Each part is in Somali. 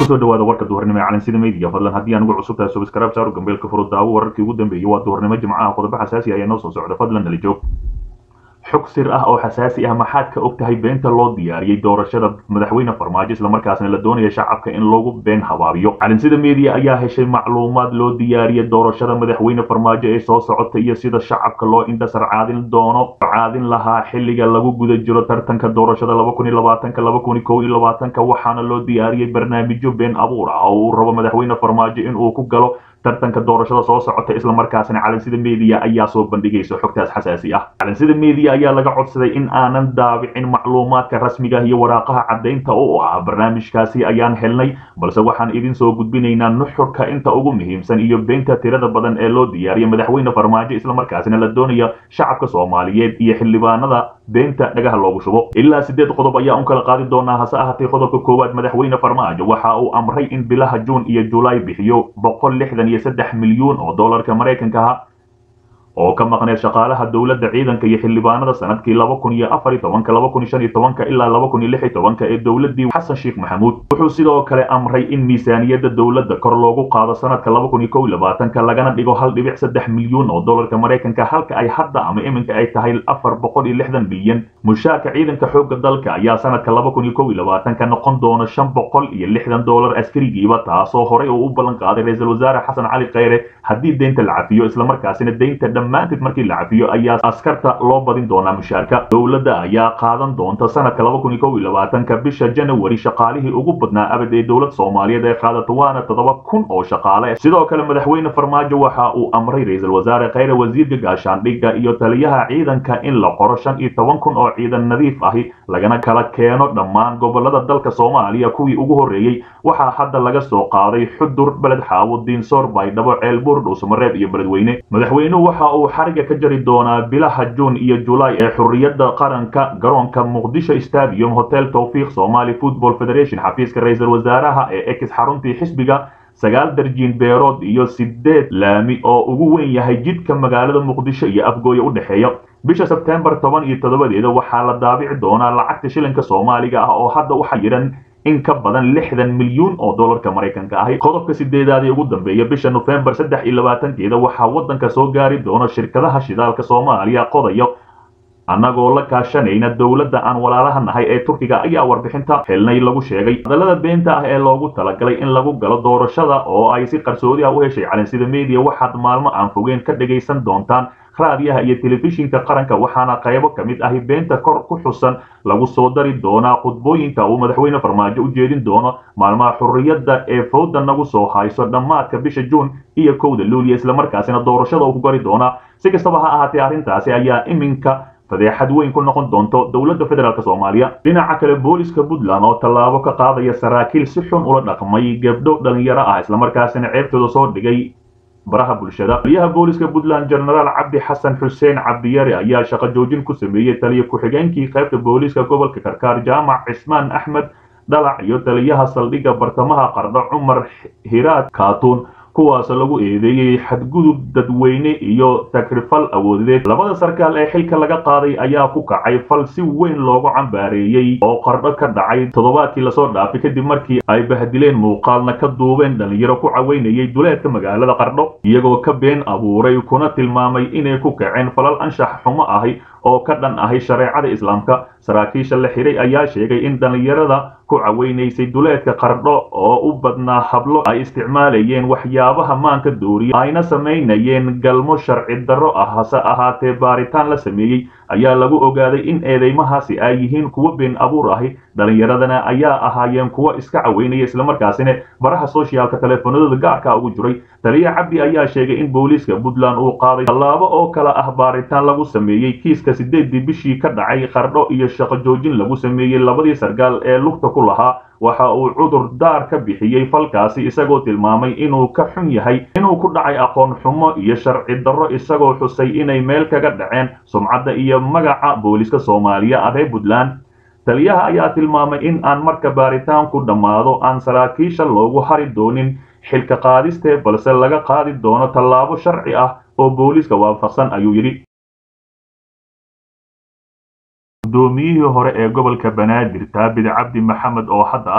kusoo dhawaada warka duhurnimo ee calansida media fadlan haddii anugu cusub tahay subscribe saaro gambeelka furo daawo wararkii ugu dambeeyey waa duhurnimo jimcaha qodobo xasaasi ayaa noo soo socda fadlan nala joog xog sir ah oo xasaasi ah maxaad ka og tahay beenta loo diyaariyey doorashada madaxweyne farmaajo islamarkaasna la doonaya shacabka in lagu been habaabiyo calansida media ayaa heshay macluumaad loo diyaariyey doorashada madaxweyne farmaajo ee soo socota iyo sida shacabka loo indhasar caadin doono caadin lahaa xilliga lagu guda jiro tartanka doorashada waxaana loo diyaariyey barnaamijyo been abuur ah oo uu rabo madaxweyne farmaajo inuu ku galo tartanka doorashada soo socota islamarkaasna calansida media ayaa soo bandhigaysa xogtaas xasaasi ah calansida media ayaa laga codsaday in aanan daabicin macluumaadka rasmiga iyo waraaqaha caddaynta u ah barnaamijkaasi ayaan helnay balse waxaan idin soo gudbinaynaa nuxurka inta ugu muhiimsan iyo beenta tirada badan ee loo diyaariyay madaxweyne farmaajo islamarkaasna la doonaya shacabka soomaaliyeed iyo xildhibaanada beenta dhagaha loogu shubo ilaa sideed qodob ayaa un kala qaadi doonaa hase ahaatee qodobka koowaad madaxweyne farmaajo waxa uu amray in bilaha juun iyo julaay bixiyo boqol lixdan iyo saddex milyuun oo doolarka maraykanka ah oo ka maqneed shaqaalaha dowladda ciidanka iyo xildhibaanada sanadkii laba kun iyo afar iyo tobanka laba kun iyo shan iyo tobanka ilaa laba kun iyo lix iyo tobanka ee dowladdii xasan sheekh maxamuud wuxuu sidoo kale amray in miisaaniyadda dowladda kor loogu qaado sanadka laba kun iyo kow iyo labaatanka lagana dhigo hal dhibic saddex milyuun oo doolarka maraykanka halka ay hadda ama iminka ay tahay afar boqol iyo lixdan bilyan mushaarka ciidanka xoogga dalka ayaa sanadka laba kun iyo kow iyo labaatanka noqon doona shan boqol iyo lixdan doolar askarigiiba taasoo horey uu u ballan qaaday ra-iisul wasaare xasan cali khayre haddii deynta la cafiyo islamarkaasina deynta dhammaanteed markii la cafiyo ayaa askarta loo badin doonaa mushaarka dowladda ayaa qaadan doonta sanadka laba kun iyo kow iyo labaatanka bisha janawari shaqaalihii ugu badnaa abad ee dowlad soomaaliyeed ee qaadato waana toddoba kun oo shaqaale sidoo kale madaxweyne farmaajo waxa uu amray ra-iisul wasaare khayre wasiirka gaashaandhigga iyo taliyaha ciidanka in la qoro shan iyo toban kun oo ciidan nadiif ahi lagana kala keeno dhammaan gobolada dalka soomaaliya kuwii ugu horreeyey waxaa hadda laga soo qaaday xudur beled xaawo diinsoor baydhabo ceelbuur dhuusamareeb iyo beledweyne madaxweynuhu waxa uu xariga ka jari doonaa bilaha juun iyo julaay ee xurriyadda qaranka garoonka muqdisho stadium hotel towfiiq somali football federation xafiiska ra-iisul wasaaraha ee ex xaruntii xisbiga sagaal darjiin beerood iyo sideed laami oo ugu weyn yahay jidka magaalada muqdisho iyo afgooye u dhexeeya bisha sebtembar toban iyo toddobadeeda waxaa la daabici doonaa lacagta shilinka soomaaliga ah oo hadda u xayiran in ka badan lixdan milyuun oo doolarka maraykanka ahi qodobka sideedaad ee ugu dambeeya bisha nofembar saddex iyo labaatankeeda waxaa waddanka soo gaari doona shirkadaha shidaalka soomaaliya qodayo annagoo la kaashanayna dowladda aan walaalaha nahay ee turkiga ayaa warbixinta helnay lagu sheegay hadallada beenta ah ee loogu talagalay in lagu galo doorashada oo ay si qarsoodi ah u heshay calansida media waxaad maalmo aan fogeen ka dhagaysan doontaan raadiyaha iyo telefishinka qaranka waxaana qaybo ka mid ahi beenta kor ku xusan lagu soo dari doonaa khudbooyinka uu madaxweyne farmaajo u jeedin doono maalmaha xurriyadda ee fowda nagu soo hayso dhammaadka bisha juun iyo kowda luuliya islamarkaasina doorashada uu ku gari doonaa si kastaba ha ahaatee arrintaasi ayaa iminka fadeexad weyn ku noqon doonto dowladda federaalk soomaaliya dhinaca kale booliska puntland oo tallaabo ka qaadaya saraakiil si xun ula dhaqmay gabdho dhalinyaro ah islamarkaasina ceebtooda soo dhigay baraha bulshada taliyaha booliska puntland genaraal cabdi xasan xuseen cabdiyare ayaa shaqo joojin ku sameeyey taliya ku-xigeenkii qaybta booliska gobolka karkaar jaamac cismaan axmed dhalac iyo taliyaha saldhigga bartamaha qardho cumar hiraad kaatuun kuwaas lagu eedeeyey xadgudub dadweyne iyo takrifal awoodeed labada sarkaal ee xilka laga qaaday ayaa ku kacay fal si weyn loogu cambaareeyey oo qardho ka dhacay toddobaadkii lasoo dhaafay kadib markii ay bahdileen muuqaalna ka duubeen dhalinyaro ku caweynayay duleedka magaalada qardho iyagoo ka been abuuray kuna tilmaamay inay ku kaceen falal anshax xumo ahi oo ka dhan ahay shareecada islaamka saraakiisha la xiray ayaa sheegay in dhallinyarada ku caweynaysay duleedka qardho oo u badnaa hablo ay isticmaalayeen waxyaabaha maanka dooriya ayna samaynayeen galmo sharci darro ah hase ahaatee baaritaan la sameeyey ayaa lagu ogaaday in eedeymahaasi ay yihiin kuwo been abuur ahi dhallinyaradana ayaa ahaayeen kuwo iska caweynaya islamarkaasina baraha soshiyaalka teleefanadooda gaarka ugu jiray taliya cabdi ayaa sheegay in booliiska puntland uu qaaday tallaabo oo kale ah baaritaan lagu sameeyey kiiska sideedii bishii ka dhacay qardho iyo shaqo joojin lagu sameeyey labadii sarkaal ee lugta ku lahaa waxa uu cudur daar ka bixiyey falkaasi isagoo tilmaamay inuu ka xun yahay inuu ku dhacay aqoon xumo iyo sharci darro isagoo xusay inay meel kaga dhaceen sumcadda iyo magaca booliska soomaaliya aree puntland taliyaha ayaa tilmaamay in aan marka baaritaanku dhammaado aan saraakiisha loogu hari doonin xilka qaadistee balse laga qaadi doono tallaabo sharci ah oo booliiska waafaqsan ayuu yidhi gudoomiyihii hore ee gobolka banaadir taabid cabdi maxamed oo hadda ah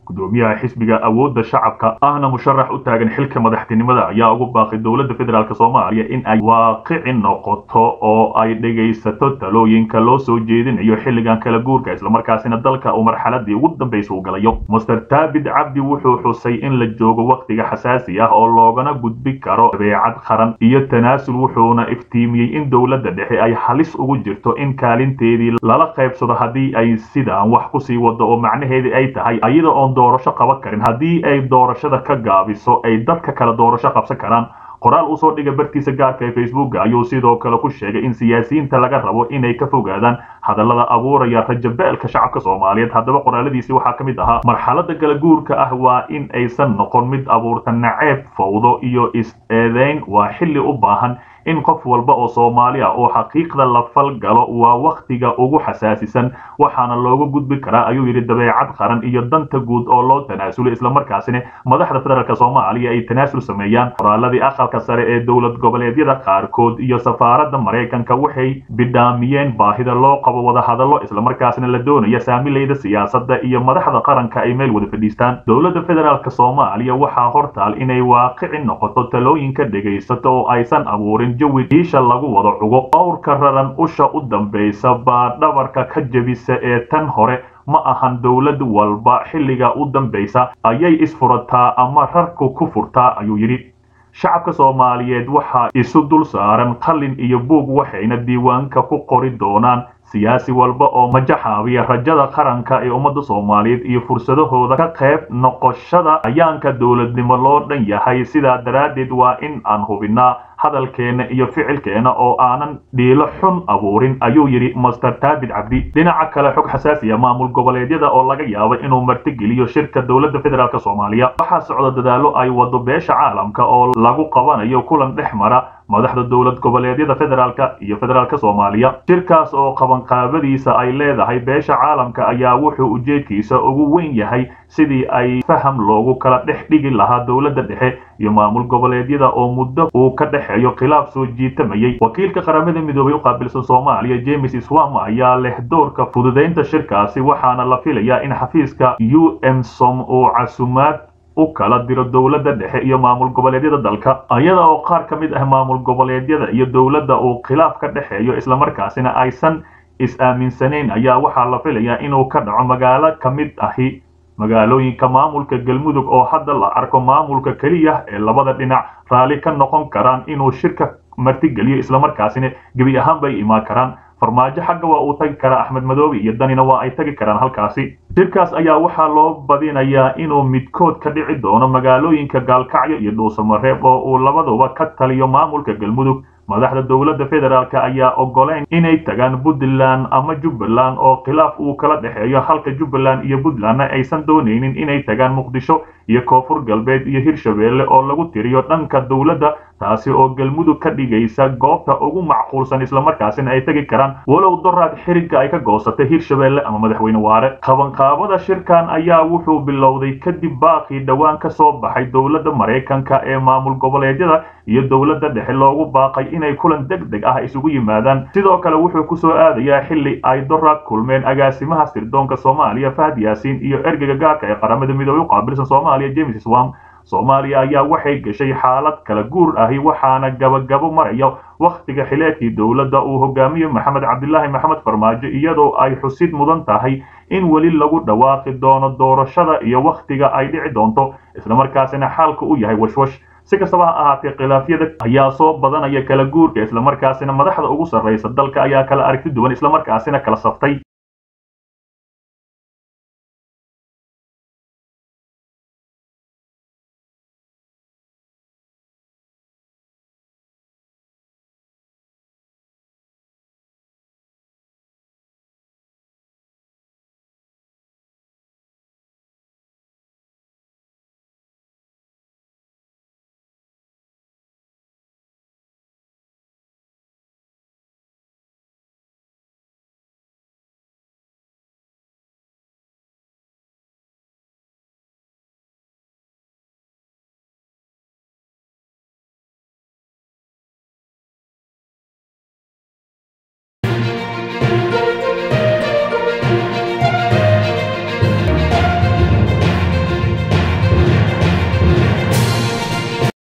gudoomiyaha xisbiga awoodda shacabka ahna musharax u taagan xilka madaxtinimada ayaa ugu baaqay dowladda federaalk soomaaliya in ay waaqici noqoto oo ay dhegaysato talooyinka loo soo jeedinayo xilligan kala guurka islamarkaasina dalka uu marxaladii ugu dambaysa u galayo master taabid cabdi wuxuu xusay in la joogo wakhtiga xasaasi ah oo loogana gudbi karo dabeecad qaran iyo tanaasul wuxuuna iftiimiyey in dowladda dhexe ay halis ugu jirto in kaalinteedii lala qaybsado haddii ay sidaan wax kusii wado oo macnaheedii ay tahay ayada oon doorasho qaban karin haddii ay doorashada ka gaabiso ay dadka kale doorasho qabsan karaan qoraal usoo dhiga bartiisa gaarka ee facebooka ayuu sidoo kale ku sheegay in siyaasiyiinta laga rabo inay ka fogaadaan hadallada abuuraya rajabeelka shacabka soomaaliyeed haddaba qoraaladiisi waxaa ka mid ahaa marxalada kala guurka ah waa in aysan noqon mid abuurta naceeb fawdo iyo is-eedeyn waa xilli u baahan in qof walba oo soomaali ah oo xaqiiqda la falgalo waa wakhtiga ugu xasaasisan waxaana looga gudbi karaa ayuu yidhi dabeecad qaran iyo danta guud oo loo tanaasulo islamarkaasina madaxda federaalk soomaaliya ay tanaasul sameeyaan qoraaladii aqalka sare ee dowlad goboleedyada qaarkood iyo safaaradda maraykanka waxay bidhaamiyeen baahida loo qabo wadahadallo islamarkaasina la doonaya saamilayda siyaasadda iyo madaxda qaranka ay meel wada fadhiistaan dowladda federaalk soomaaliya waxaa hortaal inay waaqici noqoto talooyinka dhegaysato oo aysan abuurin jawi diisha lagu wada cugo owrka raran usha u dambaysa baa dhabarka ka jebisa ee tan hore ma ahan dowlad walba xilliga u dambaysa ayay isfurataa ama rarku ku furtaa ayuu yidhi shacabka soomaaliyeed waxaa isu dul saaran qalin iyo buug waxayna diiwaanka ku qori doonaan siyaasi walba oo majaxaabiya rajada qaranka ee ummadda soomaaliyeed iyo fursadahooda ka qayb noqoshada ayaanka dowladnimo loo dhan yahay sidaa daraaddeed waa in aan hubinnaa hadalkeena iyo ficilkeena oo aanan dhiilo xun abuurin ayuu yidhi master taabid cabdi dhinaca kale xog xasaasiya maamul goboleedyada oo laga yaabo inuu martigeliyo shirka dowladda federaalk soomaaliya waxaa socda dadaalo ay wado beesha caalamka oo lagu qabanayo kulan dhex mara madaxda dowlad goboleedyada federaalk iyo federaalk soomaaliya shirkaas oo qabanqaabadiisa ay leedahay beesha caalamka ayaa wuxuu ujeedkiisa ugu weyn yahay sidii ay faham loogu kala dhex dhigi lahaa dowladda dhexe iyo maamul goboleedyada oo muddo uu ka dhexeeyo khilaaf soo jiitamayay wakiilka qaramada midoobay u qaabilsan soomaaliya james swam ayaa leh doorka fududaynta shirkaasi waxaana la filayaa in xafiiska u m som uu casumaad u kala diro dowladda dhexe iyo maamul goboleedyada dalka ayada oo qaar ka mid ah maamul goboleedyada iyo dowladda uu khilaaf ka dhexeeyo islamarkaasina aysan is-aaminsanayn ayaa waxaa la filayaa inuu ka dhaco magaalo ka mid ahi magaalooyinka maamulka galmudug oo hadda la arko maamulka keliya ee labada dhinac raalli ka noqon karaan inuu shirka martigeliyo islamarkaasina gebi ahaan bay imaan karaan farmaajo xagga waa uu tagi karaa axmed madoobe iyo danina waa ay tagi karaan halkaasi shirkaas ayaa waxaa loo badinayaa inuu midkood ka dhici doono magaalooyinka gaalkacyo iyo dhuusamareeb oo uu labaduba ka taliyo maamulka galmudug madaxda dowladda federaalk ayaa ogoleyn inay tagaan puntland ama jubbaland oo khilaaf uu kala dhexeeyo halka jubbaland iyo puntlandna aysan doonaynin inay tagaan muqdisho iyo koonfur galbeed iyo hirshabeelle oo lagu tiriyo dhanka dowladda taasi oo galmudug ka dhigaysa goobta ugu macquulsan islamarkaasina ay tegi karaan walow doraad xirigga ay ka goosatay hirshabeelle ama madaxweyne waare qabanqaabada shirkan ayaa wuxuu bilowday kadib baaqii dhowaan ka soo baxay dowladda maraykanka ee maamul goboleedyada iyo dowladda dhexe loogu baaqay inay kulan deg deg ah isugu yimaadaan sidoo kale wuxuu ku soo aadayaa xilli ay doraad kulmeen agaasimaha sirdoonka soomaaliya fahad yaasiin iyo ergeyga gaarka ee qaramada midoobey u qaabilsan soomaaliya james swam soomaaliya ayaa waxay gashay xaalad kala guur ahi waxaana gabagabo maraya wakhtiga xileedkii dowladda uu hogaamiyo maxamed cabdilaahi maxamed farmaajo iyadoo ay xusid mudan tahay in weli lagu dhawaaqi doono doorashada iyo wakhtiga ay dhici doonto islamarkaasina xaalka u yahay washwash si kastaba ha ahaatee khilaafyada ayaa soo badanaya kala guurka islamarkaasina madaxda ugu sarraysa dalka ayaa kala aragti duwan islamarkaasina kala saftay